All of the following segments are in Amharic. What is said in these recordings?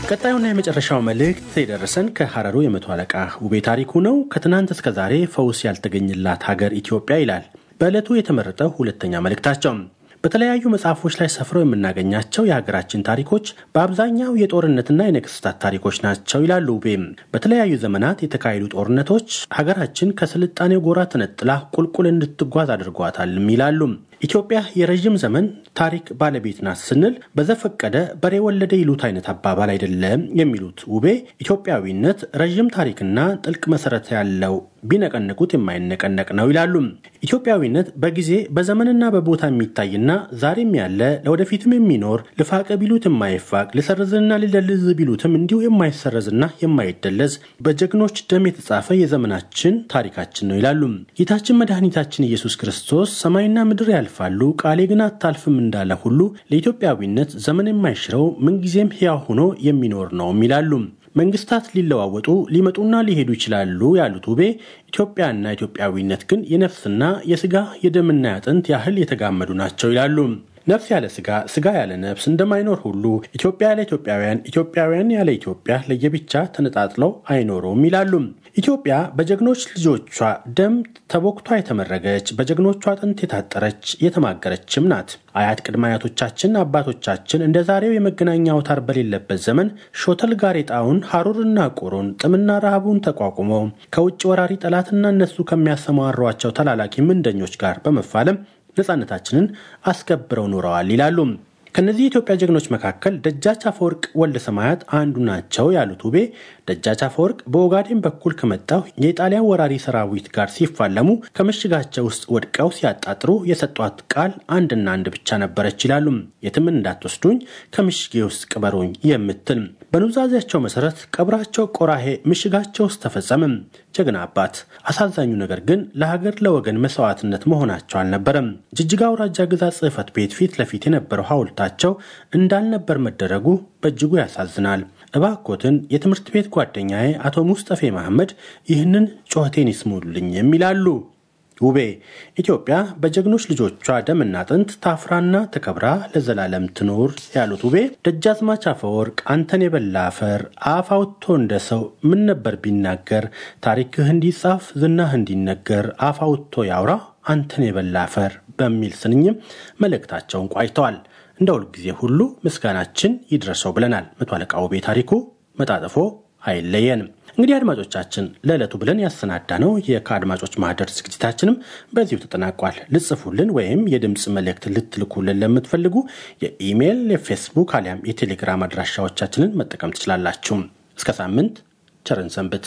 ቀጣዩና የመጨረሻው መልእክት የደረሰን ከሐረሩ የመቶ አለቃ ውቤ ታሪኩ ነው። ከትናንት እስከ ዛሬ ፈውስ ያልተገኘላት ሀገር ኢትዮጵያ ይላል በዕለቱ የተመረጠው ሁለተኛ መልእክታቸው። በተለያዩ መጽሐፎች ላይ ሰፍረው የምናገኛቸው የሀገራችን ታሪኮች በአብዛኛው የጦርነትና የነገስታት ታሪኮች ናቸው ይላሉ ውቤም። በተለያዩ ዘመናት የተካሄዱ ጦርነቶች ሀገራችን ከስልጣኔው ጎራ ተነጥላ ቁልቁል እንድትጓዝ አድርጓታልም ይላሉ። ኢትዮጵያ የረዥም ዘመን ታሪክ ባለቤት ናት ስንል በዘፈቀደ በሬ ወለደ ይሉት አይነት አባባል አይደለም የሚሉት ውቤ ኢትዮጵያዊነት ረዥም ታሪክና ጥልቅ መሰረት ያለው ቢነቀንቁት የማይነቀነቅ ነው ይላሉ። ኢትዮጵያዊነት በጊዜ በዘመንና በቦታ የሚታይና ዛሬም ያለ ለወደፊትም የሚኖር ልፋቀ ቢሉት የማይፋቅ ልሰርዝና ልደልዝ ቢሉትም እንዲሁ የማይሰረዝና የማይደለዝ በጀግኖች ደም የተጻፈ የዘመናችን ታሪካችን ነው ይላሉ። ጌታችን መድኃኒታችን ኢየሱስ ክርስቶስ ሰማይና ምድር ያልፋሉ ቃሌ ግን አታልፍም እንዳለ ሁሉ ለኢትዮጵያዊነት ዘመን የማይሽረው ምንጊዜም ሕያው ሆኖ የሚኖር ነውም ይላሉ። መንግስታት ሊለዋወጡ ሊመጡና ሊሄዱ ይችላሉ ያሉት ውቤ ኢትዮጵያና ኢትዮጵያዊነት ግን የነፍስና የስጋ የደምና ያጥንት ያህል የተጋመዱ ናቸው ይላሉ። ነፍስ ያለ ስጋ፣ ስጋ ያለ ነፍስ እንደማይኖር ሁሉ ኢትዮጵያ ያለ ኢትዮጵያውያን፣ ኢትዮጵያውያን ያለ ኢትዮጵያ ለየብቻ ተነጣጥለው አይኖሩም ይላሉ። ኢትዮጵያ በጀግኖች ልጆቿ ደም ተቦክቷ የተመረገች በጀግኖቿ አጥንት የታጠረች የተማገረችም ናት። አያት ቅድመ አያቶቻችን አባቶቻችን እንደ ዛሬው የመገናኛ አውታር በሌለበት ዘመን ሾተል ጋሬጣውን ሐሩርና ቁሩን ጥምና ረሃቡን ተቋቁመው ከውጭ ወራሪ ጠላትና እነሱ ከሚያሰማሯቸው ተላላኪ ምንደኞች ጋር በመፋለም ነፃነታችንን አስከብረው ኖረዋል ይላሉ። ከነዚህ የኢትዮጵያ ጀግኖች መካከል ደጃች አፈወርቅ ወልደ ሰማያት አንዱ ናቸው ያሉት ውቤ ደጃች አፈወርቅ በኦጋዴን በኩል ከመጣው የኢጣሊያን ወራሪ ሰራዊት ጋር ሲፋለሙ ከምሽጋቸው ውስጥ ወድቀው ሲያጣጥሩ የሰጧት ቃል አንድና አንድ ብቻ ነበረች ይላሉ። የትም እንዳትወስዱኝ ከምሽጌ ውስጥ ቅበሩኝ የምትል በኑዛዜያቸው መሰረት ቀብራቸው ቆራሄ ምሽጋቸው ውስጥ ተፈጸመም። ጀግና አባት። አሳዛኙ ነገር ግን ለሀገር ለወገን መስዋዕትነት መሆናቸው አልነበረም። ጅጅጋ አውራጃ ግዛት ጽሕፈት ቤት ፊት ለፊት የነበረው ሐውልታቸው እንዳልነበር መደረጉ በእጅጉ ያሳዝናል። እባኮትን የትምህርት ቤት ጓደኛዬ አቶ ሙስጠፌ መሐመድ ይህንን ጩኸቴን ይስሙልኝ የሚላሉ። ውቤ ኢትዮጵያ በጀግኖች ልጆቿ ደምና አጥንት ታፍራና ተከብራ ለዘላለም ትኖር ያሉት ውቤ ደጃዝማች አፈወርቅ አንተን የበላ አፈር አፍ አውጥቶ እንደ ሰው ምን ነበር ቢናገር ታሪክህ እንዲጻፍ ዝናህ እንዲነገር አፍ አውጥቶ ያውራ አንተን የበላ አፈር በሚል ስንኝም መልእክታቸውን ቋጭተዋል። እንደ ሁልጊዜ ሁሉ ምስጋናችን ይድረሰው ብለናል። መቶ አለቃ ውቤ ታሪኩ መጣጥፎ አይለየንም። እንግዲህ አድማጮቻችን ለዕለቱ ብለን ያሰናዳ ነው ከአድማጮች ማህደር ዝግጅታችንም በዚሁ ተጠናቋል። ልጽፉልን ወይም የድምፅ መልእክት ልትልኩልን ለምትፈልጉ የኢሜይል፣ የፌስቡክ አሊያም የቴሌግራም አድራሻዎቻችንን መጠቀም ትችላላችሁ። እስከ ሳምንት ቸርን ሰንብት።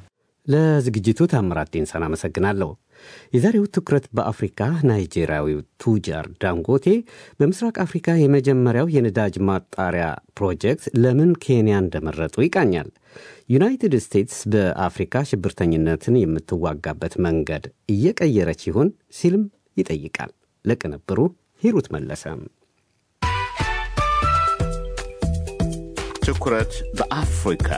ለዝግጅቱ ታምራት ዴንሳን አመሰግናለሁ። የዛሬው ትኩረት በአፍሪካ ናይጄሪያዊው ቱጃር ዳንጎቴ በምስራቅ አፍሪካ የመጀመሪያው የነዳጅ ማጣሪያ ፕሮጀክት ለምን ኬንያ እንደመረጡ ይቃኛል። ዩናይትድ ስቴትስ በአፍሪካ ሽብርተኝነትን የምትዋጋበት መንገድ እየቀየረች ይሆን ሲልም ይጠይቃል። ለቅንብሩ ሂሩት መለሰም ትኩረት በአፍሪካ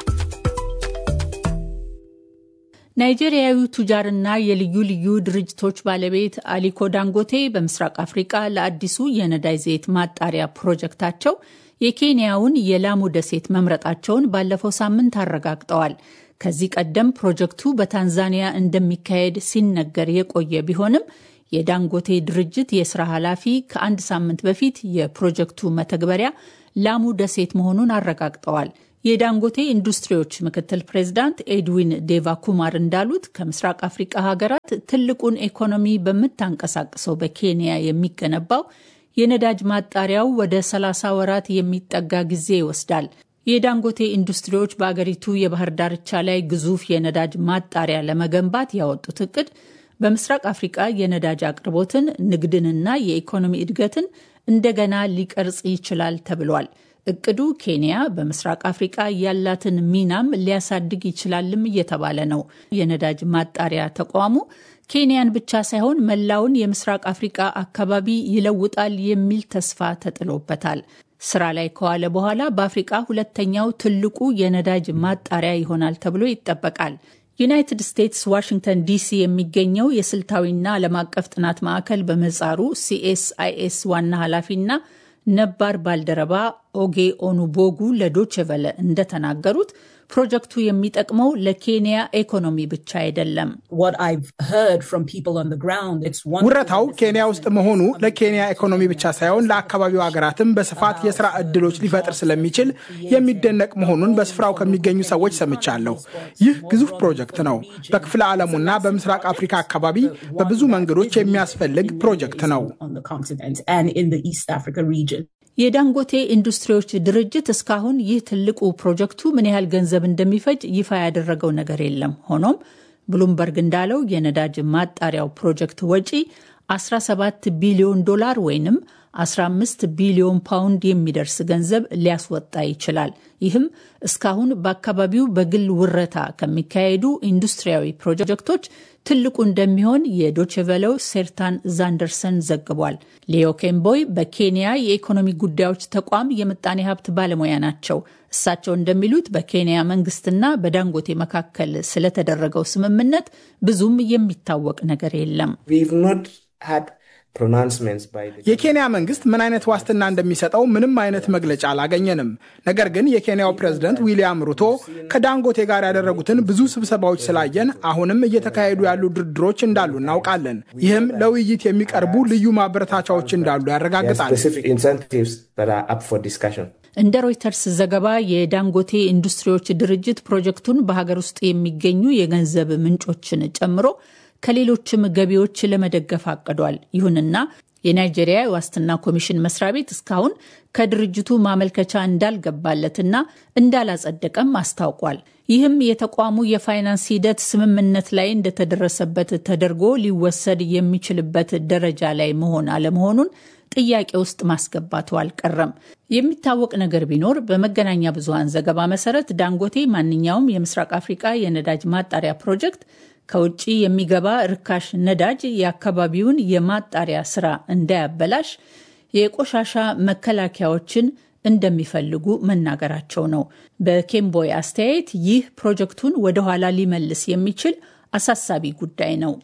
ናይጄሪያዊው ቱጃርና የልዩ ልዩ ድርጅቶች ባለቤት አሊኮ ዳንጎቴ በምስራቅ አፍሪቃ ለአዲሱ የነዳጅ ዘይት ማጣሪያ ፕሮጀክታቸው የኬንያውን የላሙ ደሴት መምረጣቸውን ባለፈው ሳምንት አረጋግጠዋል። ከዚህ ቀደም ፕሮጀክቱ በታንዛኒያ እንደሚካሄድ ሲነገር የቆየ ቢሆንም የዳንጎቴ ድርጅት የስራ ኃላፊ ከአንድ ሳምንት በፊት የፕሮጀክቱ መተግበሪያ ላሙ ደሴት መሆኑን አረጋግጠዋል። የዳንጎቴ ኢንዱስትሪዎች ምክትል ፕሬዚዳንት ኤድዊን ዴቫ ኩማር እንዳሉት ከምስራቅ አፍሪቃ ሀገራት ትልቁን ኢኮኖሚ በምታንቀሳቅሰው በኬንያ የሚገነባው የነዳጅ ማጣሪያው ወደ 30 ወራት የሚጠጋ ጊዜ ይወስዳል። የዳንጎቴ ኢንዱስትሪዎች በአገሪቱ የባህር ዳርቻ ላይ ግዙፍ የነዳጅ ማጣሪያ ለመገንባት ያወጡት እቅድ በምስራቅ አፍሪቃ የነዳጅ አቅርቦትን፣ ንግድንና የኢኮኖሚ እድገትን እንደገና ሊቀርጽ ይችላል ተብሏል። እቅዱ ኬንያ በምስራቅ አፍሪቃ ያላትን ሚናም ሊያሳድግ ይችላልም እየተባለ ነው። የነዳጅ ማጣሪያ ተቋሙ ኬንያን ብቻ ሳይሆን መላውን የምስራቅ አፍሪቃ አካባቢ ይለውጣል የሚል ተስፋ ተጥሎበታል። ስራ ላይ ከዋለ በኋላ በአፍሪቃ ሁለተኛው ትልቁ የነዳጅ ማጣሪያ ይሆናል ተብሎ ይጠበቃል። ዩናይትድ ስቴትስ ዋሽንግተን ዲሲ የሚገኘው የስልታዊና ዓለም አቀፍ ጥናት ማዕከል በምህጻሩ ሲኤስአይኤስ ዋና ኃላፊና ነባር ባልደረባ ኦጌ ኦኑቦጉ ለዶችቨለ እንደተናገሩት ፕሮጀክቱ የሚጠቅመው ለኬንያ ኢኮኖሚ ብቻ አይደለም። ውረታው ኬንያ ውስጥ መሆኑ ለኬንያ ኢኮኖሚ ብቻ ሳይሆን ለአካባቢው ሀገራትም በስፋት የስራ እድሎች ሊፈጥር ስለሚችል የሚደነቅ መሆኑን በስፍራው ከሚገኙ ሰዎች ሰምቻለሁ። ይህ ግዙፍ ፕሮጀክት ነው። በክፍለ ዓለሙና በምስራቅ አፍሪካ አካባቢ በብዙ መንገዶች የሚያስፈልግ ፕሮጀክት ነው። የዳንጎቴ ኢንዱስትሪዎች ድርጅት እስካሁን ይህ ትልቁ ፕሮጀክቱ ምን ያህል ገንዘብ እንደሚፈጅ ይፋ ያደረገው ነገር የለም። ሆኖም ብሉምበርግ እንዳለው የነዳጅ ማጣሪያው ፕሮጀክት ወጪ 17 ቢሊዮን ዶላር ወይንም 15 ቢሊዮን ፓውንድ የሚደርስ ገንዘብ ሊያስወጣ ይችላል። ይህም እስካሁን በአካባቢው በግል ውረታ ከሚካሄዱ ኢንዱስትሪያዊ ፕሮጀክቶች ትልቁ እንደሚሆን የዶችቨለው ሴርታን ዛንደርሰን ዘግቧል። ሌዮ ኬምቦይ በኬንያ የኢኮኖሚ ጉዳዮች ተቋም የምጣኔ ሀብት ባለሙያ ናቸው። እሳቸው እንደሚሉት በኬንያ መንግስትና በዳንጎቴ መካከል ስለተደረገው ስምምነት ብዙም የሚታወቅ ነገር የለም። የኬንያ መንግስት ምን አይነት ዋስትና እንደሚሰጠው ምንም አይነት መግለጫ አላገኘንም። ነገር ግን የኬንያው ፕሬዝደንት ዊሊያም ሩቶ ከዳንጎቴ ጋር ያደረጉትን ብዙ ስብሰባዎች ስላየን አሁንም እየተካሄዱ ያሉ ድርድሮች እንዳሉ እናውቃለን። ይህም ለውይይት የሚቀርቡ ልዩ ማበረታቻዎች እንዳሉ ያረጋግጣል። እንደ ሮይተርስ ዘገባ የዳንጎቴ ኢንዱስትሪዎች ድርጅት ፕሮጀክቱን በሀገር ውስጥ የሚገኙ የገንዘብ ምንጮችን ጨምሮ ከሌሎችም ገቢዎች ለመደገፍ አቅዷል። ይሁንና የናይጄሪያ የዋስትና ኮሚሽን መስሪያ ቤት እስካሁን ከድርጅቱ ማመልከቻ እንዳልገባለትና እንዳላጸደቀም አስታውቋል። ይህም የተቋሙ የፋይናንስ ሂደት ስምምነት ላይ እንደተደረሰበት ተደርጎ ሊወሰድ የሚችልበት ደረጃ ላይ መሆን አለመሆኑን ጥያቄ ውስጥ ማስገባቱ አልቀረም። የሚታወቅ ነገር ቢኖር በመገናኛ ብዙኃን ዘገባ መሰረት ዳንጎቴ ማንኛውም የምስራቅ አፍሪቃ የነዳጅ ማጣሪያ ፕሮጀክት ከውጭ የሚገባ ርካሽ ነዳጅ የአካባቢውን የማጣሪያ ስራ እንዳያበላሽ የቆሻሻ መከላከያዎችን እንደሚፈልጉ መናገራቸው ነው። በኬምቦይ አስተያየት ይህ ፕሮጀክቱን ወደኋላ ሊመልስ የሚችል አሳሳቢ ጉዳይ ነው።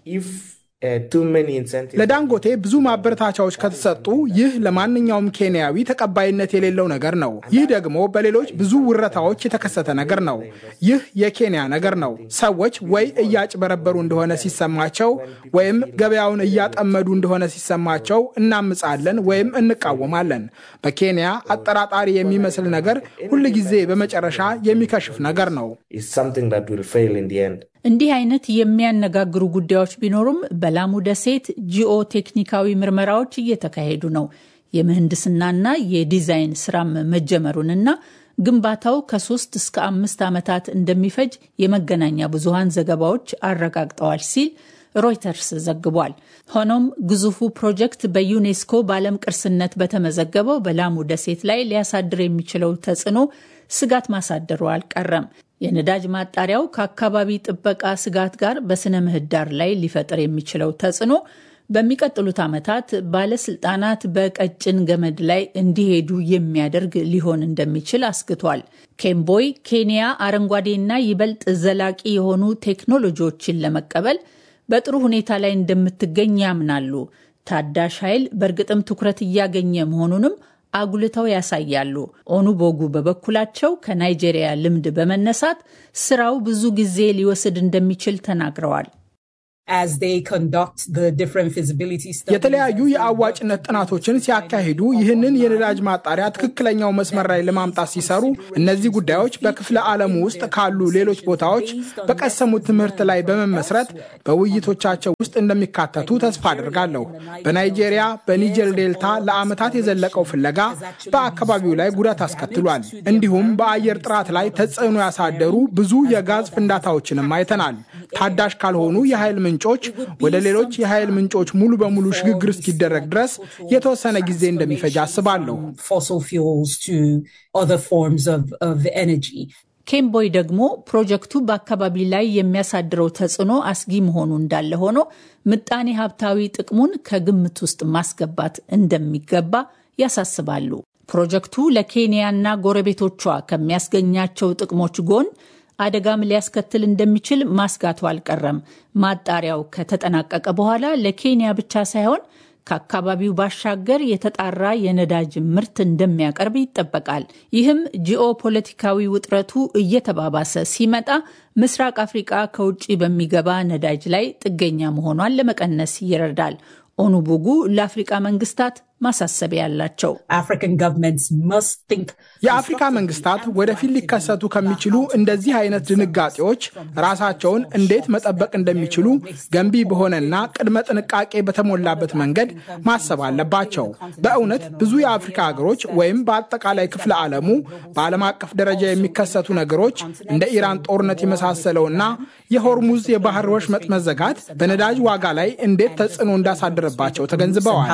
ለዳንጎቴ ብዙ ማበረታቻዎች ከተሰጡ ይህ ለማንኛውም ኬንያዊ ተቀባይነት የሌለው ነገር ነው። ይህ ደግሞ በሌሎች ብዙ ውረታዎች የተከሰተ ነገር ነው። ይህ የኬንያ ነገር ነው። ሰዎች ወይ እያጭበረበሩ እንደሆነ ሲሰማቸው ወይም ገበያውን እያጠመዱ እንደሆነ ሲሰማቸው እናምጻለን ወይም እንቃወማለን። በኬንያ አጠራጣሪ የሚመስል ነገር ሁልጊዜ በመጨረሻ የሚከሽፍ ነገር ነው። እንዲህ አይነት የሚያነጋግሩ ጉዳዮች ቢኖሩም በላሙ ደሴት ጂኦ ቴክኒካዊ ምርመራዎች እየተካሄዱ ነው። የምህንድስናና የዲዛይን ስራም መጀመሩንና ግንባታው ከሶስት እስከ አምስት ዓመታት እንደሚፈጅ የመገናኛ ብዙሃን ዘገባዎች አረጋግጠዋል ሲል ሮይተርስ ዘግቧል። ሆኖም ግዙፉ ፕሮጀክት በዩኔስኮ በዓለም ቅርስነት በተመዘገበው በላሙ ደሴት ላይ ሊያሳድር የሚችለው ተጽዕኖ ስጋት ማሳደሩ አልቀረም። የነዳጅ ማጣሪያው ከአካባቢ ጥበቃ ስጋት ጋር በስነ ምህዳር ላይ ሊፈጥር የሚችለው ተጽዕኖ በሚቀጥሉት ዓመታት ባለስልጣናት በቀጭን ገመድ ላይ እንዲሄዱ የሚያደርግ ሊሆን እንደሚችል አስግቷል። ኬምቦይ ኬንያ አረንጓዴና ይበልጥ ዘላቂ የሆኑ ቴክኖሎጂዎችን ለመቀበል በጥሩ ሁኔታ ላይ እንደምትገኝ ያምናሉ። ታዳሽ ኃይል በእርግጥም ትኩረት እያገኘ መሆኑንም አጉልተው ያሳያሉ። ኦኑቦጉ በበኩላቸው ከናይጄሪያ ልምድ በመነሳት ስራው ብዙ ጊዜ ሊወስድ እንደሚችል ተናግረዋል። የተለያዩ የአዋጭነት ጥናቶችን ሲያካሂዱ ይህንን የነዳጅ ማጣሪያ ትክክለኛው መስመር ላይ ለማምጣት ሲሰሩ እነዚህ ጉዳዮች በክፍለ ዓለሙ ውስጥ ካሉ ሌሎች ቦታዎች በቀሰሙት ትምህርት ላይ በመመስረት በውይይቶቻቸው ውስጥ እንደሚካተቱ ተስፋ አድርጋለሁ። በናይጄሪያ በኒጀር ዴልታ ለዓመታት የዘለቀው ፍለጋ በአካባቢው ላይ ጉዳት አስከትሏል። እንዲሁም በአየር ጥራት ላይ ተጽዕኖ ያሳደሩ ብዙ የጋዝ ፍንዳታዎችንም አይተናል። ታዳሽ ካልሆኑ የኃይል ምንጮች ወደ ሌሎች የኃይል ምንጮች ሙሉ በሙሉ ሽግግር እስኪደረግ ድረስ የተወሰነ ጊዜ እንደሚፈጅ አስባለሁ። ኬምቦይ ደግሞ ፕሮጀክቱ በአካባቢ ላይ የሚያሳድረው ተጽዕኖ አስጊ መሆኑ እንዳለ ሆኖ ምጣኔ ሀብታዊ ጥቅሙን ከግምት ውስጥ ማስገባት እንደሚገባ ያሳስባሉ። ፕሮጀክቱ ለኬንያና ጎረቤቶቿ ከሚያስገኛቸው ጥቅሞች ጎን አደጋም ሊያስከትል እንደሚችል ማስጋቱ አልቀረም። ማጣሪያው ከተጠናቀቀ በኋላ ለኬንያ ብቻ ሳይሆን ከአካባቢው ባሻገር የተጣራ የነዳጅ ምርት እንደሚያቀርብ ይጠበቃል። ይህም ጂኦፖለቲካዊ ውጥረቱ እየተባባሰ ሲመጣ ምስራቅ አፍሪቃ ከውጭ በሚገባ ነዳጅ ላይ ጥገኛ መሆኗን ለመቀነስ ይረዳል። ኦኑቡጉ ለአፍሪቃ መንግስታት ማሳሰቢያ ያላቸው የአፍሪካ መንግስታት ወደፊት ሊከሰቱ ከሚችሉ እንደዚህ አይነት ድንጋጤዎች ራሳቸውን እንዴት መጠበቅ እንደሚችሉ ገንቢ በሆነና ቅድመ ጥንቃቄ በተሞላበት መንገድ ማሰብ አለባቸው። በእውነት ብዙ የአፍሪካ ሀገሮች ወይም በአጠቃላይ ክፍለ ዓለሙ በዓለም አቀፍ ደረጃ የሚከሰቱ ነገሮች እንደ ኢራን ጦርነት የመሳሰለውና የሆርሙዝ የባህር ወሽመጥ መዘጋት በነዳጅ ዋጋ ላይ እንዴት ተጽዕኖ እንዳሳደረባቸው ተገንዝበዋል።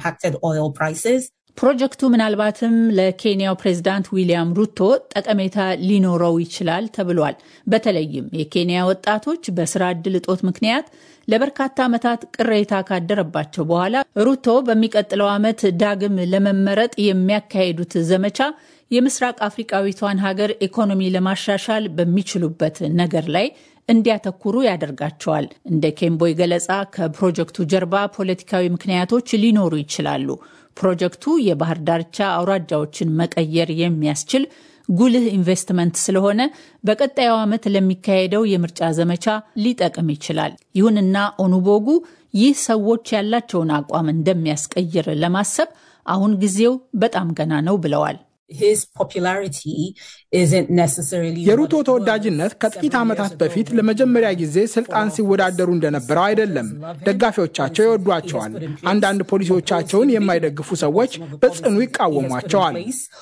ፕሮጀክቱ ምናልባትም ለኬንያው ፕሬዝዳንት ዊሊያም ሩቶ ጠቀሜታ ሊኖረው ይችላል ተብሏል። በተለይም የኬንያ ወጣቶች በስራ ዕድል እጦት ምክንያት ለበርካታ ዓመታት ቅሬታ ካደረባቸው በኋላ ሩቶ በሚቀጥለው ዓመት ዳግም ለመመረጥ የሚያካሂዱት ዘመቻ የምስራቅ አፍሪቃዊቷን ሀገር ኢኮኖሚ ለማሻሻል በሚችሉበት ነገር ላይ እንዲያተኩሩ ያደርጋቸዋል። እንደ ኬምቦይ ገለጻ ከፕሮጀክቱ ጀርባ ፖለቲካዊ ምክንያቶች ሊኖሩ ይችላሉ። ፕሮጀክቱ የባህር ዳርቻ አውራጃዎችን መቀየር የሚያስችል ጉልህ ኢንቨስትመንት ስለሆነ በቀጣዩ ዓመት ለሚካሄደው የምርጫ ዘመቻ ሊጠቅም ይችላል። ይሁንና ኦኑቦጉ ይህ ሰዎች ያላቸውን አቋም እንደሚያስቀይር ለማሰብ አሁን ጊዜው በጣም ገና ነው ብለዋል። የሩቶ ተወዳጅነት ከጥቂት ዓመታት በፊት ለመጀመሪያ ጊዜ ስልጣን ሲወዳደሩ እንደነበረው አይደለም። ደጋፊዎቻቸው ይወዷቸዋል። አንዳንድ ፖሊሲዎቻቸውን የማይደግፉ ሰዎች በጽኑ ይቃወሟቸዋል።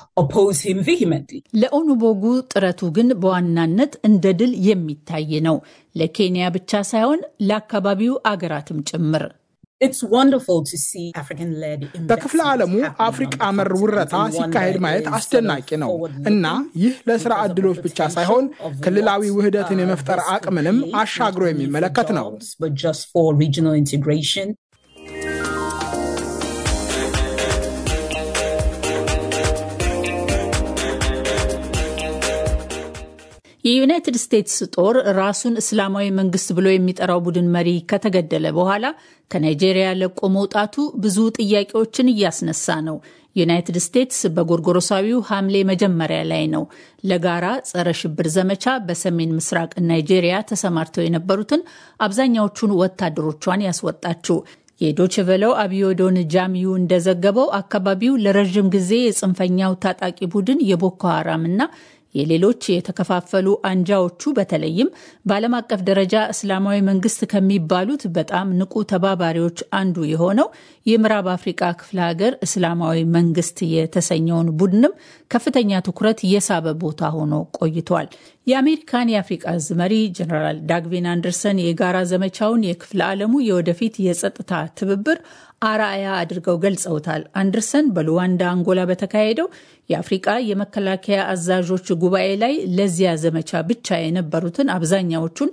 ለኦኑቦጉ ጥረቱ ግን በዋናነት እንደ ድል የሚታይ ነው። ለኬንያ ብቻ ሳይሆን ለአካባቢው አገራትም ጭምር። በክፍለ ዓለሙ አፍሪቃ መር ውረታ ሲካሄድ ማየት አስደናቂ ነው እና ይህ ለስራ ዕድሎች ብቻ ሳይሆን ክልላዊ ውህደትን የመፍጠር አቅምንም አሻግሮ የሚመለከት ነው። የዩናይትድ ስቴትስ ጦር ራሱን እስላማዊ መንግስት ብሎ የሚጠራው ቡድን መሪ ከተገደለ በኋላ ከናይጄሪያ ለቆ መውጣቱ ብዙ ጥያቄዎችን እያስነሳ ነው። ዩናይትድ ስቴትስ በጎርጎሮሳዊው ሐምሌ መጀመሪያ ላይ ነው ለጋራ ጸረ ሽብር ዘመቻ በሰሜን ምስራቅ ናይጄሪያ ተሰማርተው የነበሩትን አብዛኛዎቹን ወታደሮቿን ያስወጣችው። የዶችቨለው አብዮዶን ጃሚዩ እንደዘገበው አካባቢው ለረዥም ጊዜ የጽንፈኛው ታጣቂ ቡድን የቦኮ ሀራም እና የሌሎች የተከፋፈሉ አንጃዎቹ በተለይም በዓለም አቀፍ ደረጃ እስላማዊ መንግስት ከሚባሉት በጣም ንቁ ተባባሪዎች አንዱ የሆነው የምዕራብ አፍሪቃ ክፍለ ሀገር እስላማዊ መንግስት የተሰኘውን ቡድንም ከፍተኛ ትኩረት የሳበ ቦታ ሆኖ ቆይቷል። የአሜሪካን የአፍሪቃ እዝ መሪ ጀነራል ዳግቪን አንደርሰን የጋራ ዘመቻውን የክፍለ ዓለሙ የወደፊት የጸጥታ ትብብር አርአያ አድርገው ገልጸውታል። አንደርሰን በሉዋንዳ አንጎላ በተካሄደው የአፍሪቃ የመከላከያ አዛዦች ጉባኤ ላይ ለዚያ ዘመቻ ብቻ የነበሩትን አብዛኛዎቹን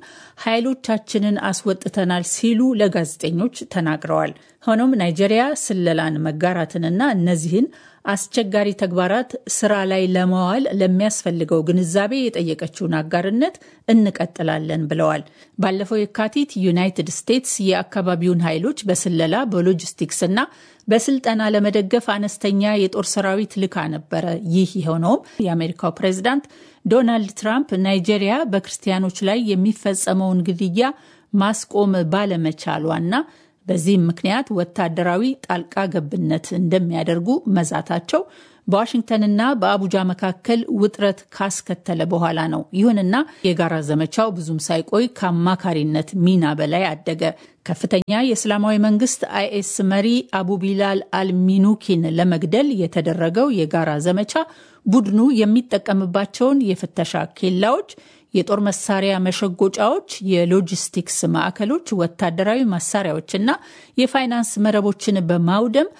ኃይሎቻችንን አስወጥተናል ሲሉ ለጋዜጠኞች ተናግረዋል። ሆኖም ናይጄሪያ ስለላን መጋራትንና እነዚህን አስቸጋሪ ተግባራት ስራ ላይ ለማዋል ለሚያስፈልገው ግንዛቤ የጠየቀችውን አጋርነት እንቀጥላለን ብለዋል። ባለፈው የካቲት ዩናይትድ ስቴትስ የአካባቢውን ኃይሎች በስለላ በሎጂስቲክስ እና በስልጠና ለመደገፍ አነስተኛ የጦር ሰራዊት ልካ ነበረ። ይህ የሆነውም የአሜሪካው ፕሬዚዳንት ዶናልድ ትራምፕ ናይጄሪያ በክርስቲያኖች ላይ የሚፈጸመውን ግድያ ማስቆም ባለመቻሏና በዚህም ምክንያት ወታደራዊ ጣልቃ ገብነት እንደሚያደርጉ መዛታቸው በዋሽንግተንና በአቡጃ መካከል ውጥረት ካስከተለ በኋላ ነው። ይሁንና የጋራ ዘመቻው ብዙም ሳይቆይ ከአማካሪነት ሚና በላይ አደገ። ከፍተኛ የእስላማዊ መንግስት አይኤስ መሪ አቡ ቢላል አልሚኑኪን ለመግደል የተደረገው የጋራ ዘመቻ ቡድኑ የሚጠቀምባቸውን የፍተሻ ኬላዎች የጦር መሳሪያ መሸጎጫዎች፣ የሎጂስቲክስ ማዕከሎች፣ ወታደራዊ መሳሪያዎችና የፋይናንስ መረቦችን በማውደም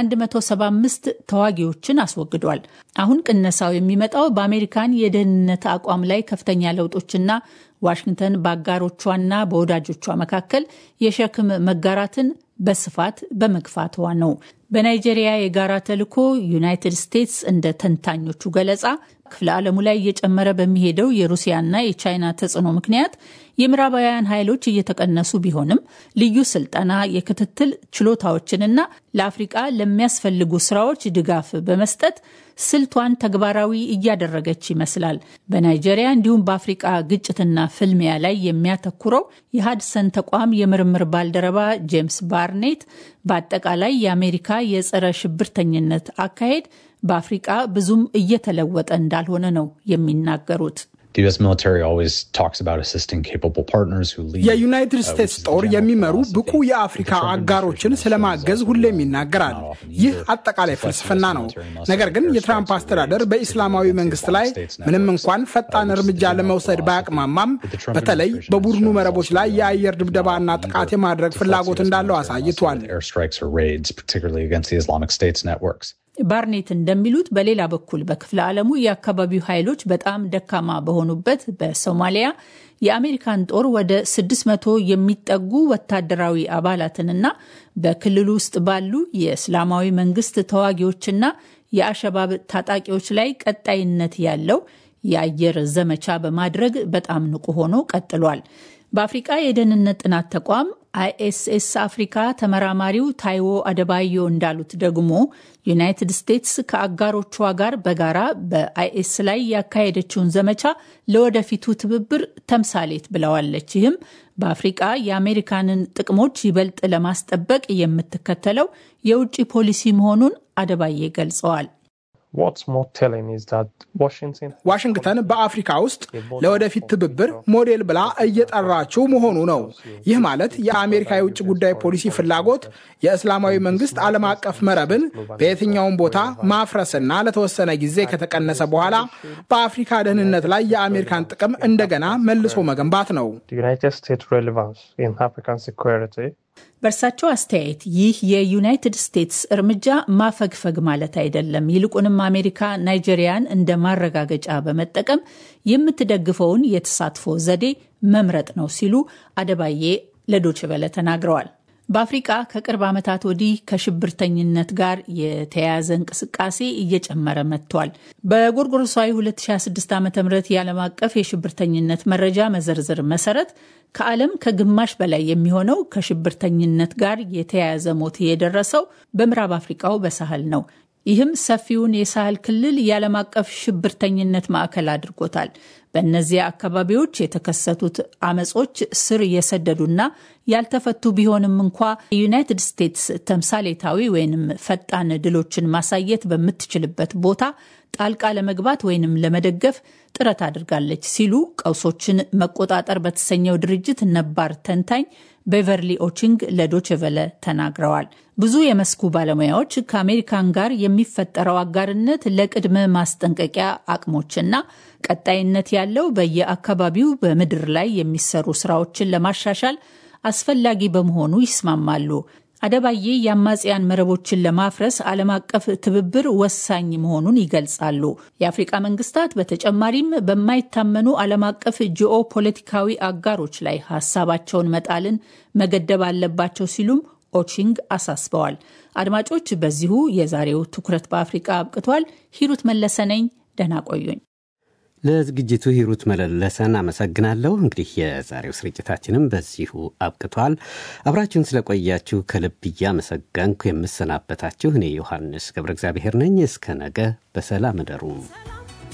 175 ተዋጊዎችን አስወግዷል። አሁን ቅነሳው የሚመጣው በአሜሪካን የደህንነት አቋም ላይ ከፍተኛ ለውጦችና ዋሽንግተን በአጋሮቿና በወዳጆቿ መካከል የሸክም መጋራትን በስፋት በመግፋቷ ነው። በናይጄሪያ የጋራ ተልዕኮ ዩናይትድ ስቴትስ እንደ ተንታኞቹ ገለጻ ክፍለ ዓለሙ ላይ እየጨመረ በሚሄደው የሩሲያና የቻይና ተጽዕኖ ምክንያት የምዕራባውያን ኃይሎች እየተቀነሱ ቢሆንም ልዩ ስልጠና፣ የክትትል ችሎታዎችንና ለአፍሪቃ ለሚያስፈልጉ ስራዎች ድጋፍ በመስጠት ስልቷን ተግባራዊ እያደረገች ይመስላል። በናይጄሪያ እንዲሁም በአፍሪቃ ግጭትና ፍልሚያ ላይ የሚያተኩረው የሀድሰን ተቋም የምርምር ባልደረባ ጄምስ ባርኔት በአጠቃላይ የአሜሪካ የጸረ ሽብርተኝነት አካሄድ በአፍሪቃ ብዙም እየተለወጠ እንዳልሆነ ነው የሚናገሩት። የዩናይትድ ስቴትስ ጦር የሚመሩ ብቁ የአፍሪካ አጋሮችን ስለማገዝ ሁሌም ይናገራል። ይህ አጠቃላይ ፍልስፍና ነው። ነገር ግን የትራምፕ አስተዳደር በኢስላማዊ መንግስት ላይ ምንም እንኳን ፈጣን እርምጃ ለመውሰድ ባያቅማማም በተለይ በቡድኑ መረቦች ላይ የአየር ድብደባና ጥቃት የማድረግ ፍላጎት እንዳለው አሳይቷል። ባርኔት እንደሚሉት በሌላ በኩል በክፍለ ዓለሙ የአካባቢው ኃይሎች በጣም ደካማ በሆኑበት በሶማሊያ የአሜሪካን ጦር ወደ 600 የሚጠጉ ወታደራዊ አባላትንና በክልሉ ውስጥ ባሉ የእስላማዊ መንግስት ተዋጊዎችና የአሸባብ ታጣቂዎች ላይ ቀጣይነት ያለው የአየር ዘመቻ በማድረግ በጣም ንቁ ሆኖ ቀጥሏል። በአፍሪቃ የደህንነት ጥናት ተቋም አይኤስኤስ አፍሪካ ተመራማሪው ታይዎ አደባዮ እንዳሉት ደግሞ ዩናይትድ ስቴትስ ከአጋሮቿ ጋር በጋራ በአይኤስ ላይ ያካሄደችውን ዘመቻ ለወደፊቱ ትብብር ተምሳሌት ብለዋለች። ይህም በአፍሪቃ የአሜሪካንን ጥቅሞች ይበልጥ ለማስጠበቅ የምትከተለው የውጭ ፖሊሲ መሆኑን አደባዬ ገልጸዋል። ዋሽንግተን በአፍሪካ ውስጥ ለወደፊት ትብብር ሞዴል ብላ እየጠራችው መሆኑ ነው። ይህ ማለት የአሜሪካ የውጭ ጉዳይ ፖሊሲ ፍላጎት የእስላማዊ መንግስት ዓለም አቀፍ መረብን በየትኛውም ቦታ ማፍረስና ለተወሰነ ጊዜ ከተቀነሰ በኋላ በአፍሪካ ደህንነት ላይ የአሜሪካን ጥቅም እንደገና መልሶ መገንባት ነው። በእርሳቸው አስተያየት ይህ የዩናይትድ ስቴትስ እርምጃ ማፈግፈግ ማለት አይደለም። ይልቁንም አሜሪካ ናይጄሪያን እንደ ማረጋገጫ በመጠቀም የምትደግፈውን የተሳትፎ ዘዴ መምረጥ ነው ሲሉ አደባዬ ለዶችቨለ ተናግረዋል። በአፍሪቃ ከቅርብ ዓመታት ወዲህ ከሽብርተኝነት ጋር የተያያዘ እንቅስቃሴ እየጨመረ መጥቷል። በጎርጎሮሳዊ 2026 ዓ ም የዓለም አቀፍ የሽብርተኝነት መረጃ መዘርዝር መሰረት ከዓለም ከግማሽ በላይ የሚሆነው ከሽብርተኝነት ጋር የተያያዘ ሞት የደረሰው በምዕራብ አፍሪቃው በሳህል ነው። ይህም ሰፊውን የሳህል ክልል የዓለም አቀፍ ሽብርተኝነት ማዕከል አድርጎታል። በእነዚያ አካባቢዎች የተከሰቱት አመጾች ስር የሰደዱና ያልተፈቱ ቢሆንም እንኳ የዩናይትድ ስቴትስ ተምሳሌታዊ ወይንም ፈጣን ድሎችን ማሳየት በምትችልበት ቦታ ጣልቃ ለመግባት ወይንም ለመደገፍ ጥረት አድርጋለች ሲሉ ቀውሶችን መቆጣጠር በተሰኘው ድርጅት ነባር ተንታኝ ቤቨርሊ ኦቺንግ ለዶችቨለ ተናግረዋል። ብዙ የመስኩ ባለሙያዎች ከአሜሪካን ጋር የሚፈጠረው አጋርነት ለቅድመ ማስጠንቀቂያ አቅሞችና ቀጣይነት ያለው በየአካባቢው በምድር ላይ የሚሰሩ ስራዎችን ለማሻሻል አስፈላጊ በመሆኑ ይስማማሉ። አደባዬ የአማጽያን መረቦችን ለማፍረስ ዓለም አቀፍ ትብብር ወሳኝ መሆኑን ይገልጻሉ። የአፍሪቃ መንግስታት በተጨማሪም በማይታመኑ ዓለም አቀፍ ጂኦ ፖለቲካዊ አጋሮች ላይ ሀሳባቸውን መጣልን መገደብ አለባቸው ሲሉም ኦቺንግ አሳስበዋል። አድማጮች፣ በዚሁ የዛሬው ትኩረት በአፍሪቃ አብቅቷል። ሂሩት መለሰ ነኝ። ደህና ቆዩኝ። ለዝግጅቱ ሂሩት መለለሰን አመሰግናለሁ። እንግዲህ የዛሬው ስርጭታችንም በዚሁ አብቅቷል። አብራችሁን ስለቆያችሁ ከልብ እያመሰገንኩ የምሰናበታችሁ እኔ ዮሐንስ ገብረ እግዚአብሔር ነኝ። እስከ ነገ በሰላም እደሩ።